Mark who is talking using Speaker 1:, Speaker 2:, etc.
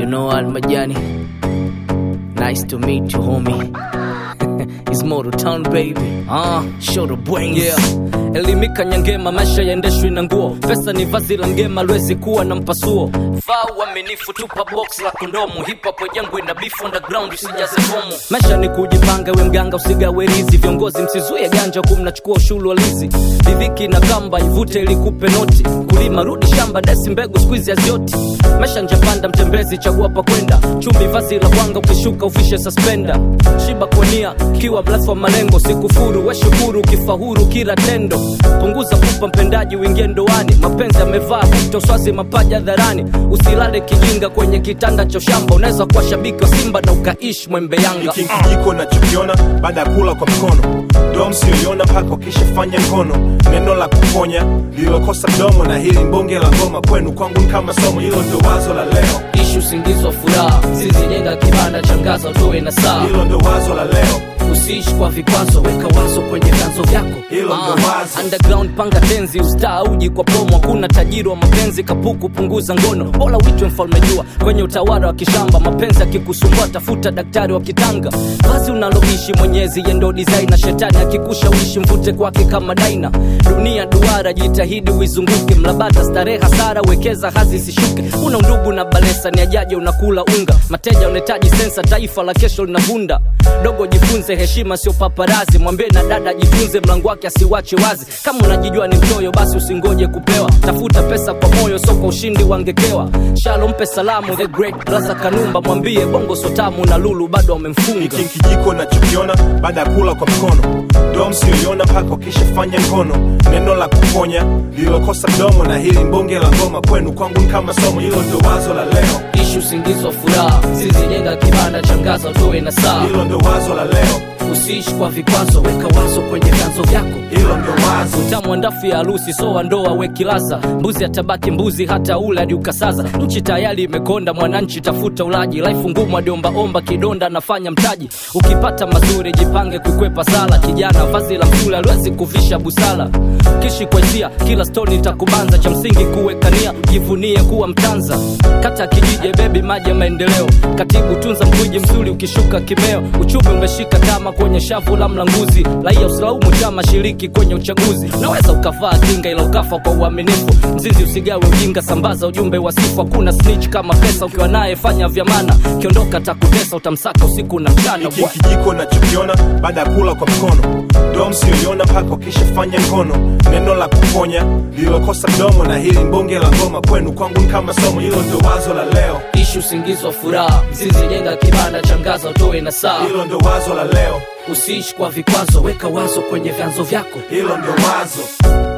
Speaker 1: You know Al Majani. Nice to meet you, homie. It's Moto Town baby. Ah, show the brains.
Speaker 2: yeah. elimika nyangema maisha yaendeshwi na nguo pesa ni vazi la mgema lwezi kuwa na mpasuo vaa uaminifu tupa box la kondomu hip-hop jangwe na beef underground usijaze fomu maisha ni kujipanga we mganga usigawe rizi viongozi msizuie ganja huku mnachukua ushuru walizi ridhiki na kamba ivute ilikupe noti kulima rudi shamba desi mbegu skuizi hazioti maisha njapanda mtembezi chagua pa kwenda chumbi vazi la bwanga ukishuka ufishe suspenda shiba kwania kiwa mrefu wa malengo sikufuru weshukuru ukifahuru kila tendo punguza kupa mpendaji uingie ndoani mapenzi amevaa kuto swazi mapaja dharani usilale kijinga kwenye kitanda cha shamba unaweza kuwa shabiki wa simba na ukaishi mwembe yanga
Speaker 3: hiki kijiko nachokiona baada ya kula kwa mkono dom sioiona mpaka ukishafanya mkono neno la kuponya lililokosa domo na hili mbonge la ngoma kwenu kwangu ni kama somo hilo ndo wazo la leo
Speaker 2: ishi usingizi wa furaha zizijenga kibanda changaza utoe na saa
Speaker 3: hilo ndo wazo la leo
Speaker 2: usiishi kwa vikwazo weka wazo kwenye vyanzo vyako
Speaker 3: Hilo ndo wazo.
Speaker 2: underground panga tenzi ustaa uji kwa promo hakuna tajiri wa mapenzi kapuku punguza ngono bora uitwe mfalme jua kwenye utawala wa kishamba mapenzi akikusumbua tafuta daktari wa kitanga vazi unaloishi mwenyezi yendo design na shetani akikushawishi mvute kwake kama daina dunia duara jitahidi uizunguke mlabata starehe hasara wekeza hazi isishuke una undugu na balesa ni ajaje unakula unga mateja unahitaji sensa taifa la kesho linavunda dogo jifunze heshima sio paparazi mwambie na dada jifunze mlango wake asiwache wazi kama unajijua ni mchoyo basi usingoje kupewa tafuta pesa kwa moyo so kwa ushindi wangekewa shalo mpe salamu the great brother kanumba mwambie bongo sotamu na lulu bado wamemfunga
Speaker 3: hiki kijiko nachokiona baada ya kula kwa mkono dom sioiona mpaka ukishafanya mkono neno la kuponya lililokosa domo na hili mbonge la ngoma kwenu kwangu ni kama somo hilo ndo wazo la leo
Speaker 2: ishi usingizi wa furaha zizijenga kibanda changaza utoe na saa
Speaker 3: hilo ndo wazo la leo
Speaker 2: usiishi kwa vikwazo weka wazo kwenye vyanzo vyako
Speaker 3: hilo ndo wazo
Speaker 2: utamu wa ndafu ya harusi so wa ndoa wekilaza mbuzi atabaki mbuzi hata ula hadi ukasaza nchi tayari imekonda mwananchi tafuta ulaji laifu ngumu adiombaomba kidonda nafanya mtaji ukipata mazuri jipange kukwepa sala kijana vazi la msule aliwezi kuvisha busala kishi kwa hisia kila stoni itakubanza cha msingi kuwekania jivunie kuwa mtanza kata kijije bebi maji ya maendeleo katibu tunza mkwiji mzuri ukishuka kimeo uchumi umeshika tama kwenye shavu la mlanguzi raia usilaumu chama shiriki kwenye uchaguzi naweza ukavaa kinga ila ukafa kwa uaminifu mzizi usigawe ujinga sambaza ujumbe wa sifu hakuna snitch kama pesa ukiwa naye fanya vyamana kiondoka takutesa utamsaka usiku na mchana
Speaker 3: hiki kijiko nachokiona baada ya kula kwa mkono dom sioiona mpaka ukishafanya mkono neno la kuponya lililokosa domo na hili mbonge la ngoma kwenu kwangu ni kama somo hilo ndo wazo la leo
Speaker 2: ishi usingizi wa furaha mzizi jenga kibanda changaza utoe na saa
Speaker 3: hilo ndo wazo la leo
Speaker 2: usiishi kwa vikwazo weka wazo kwenye vyanzo vyako
Speaker 3: hilo ndo wazo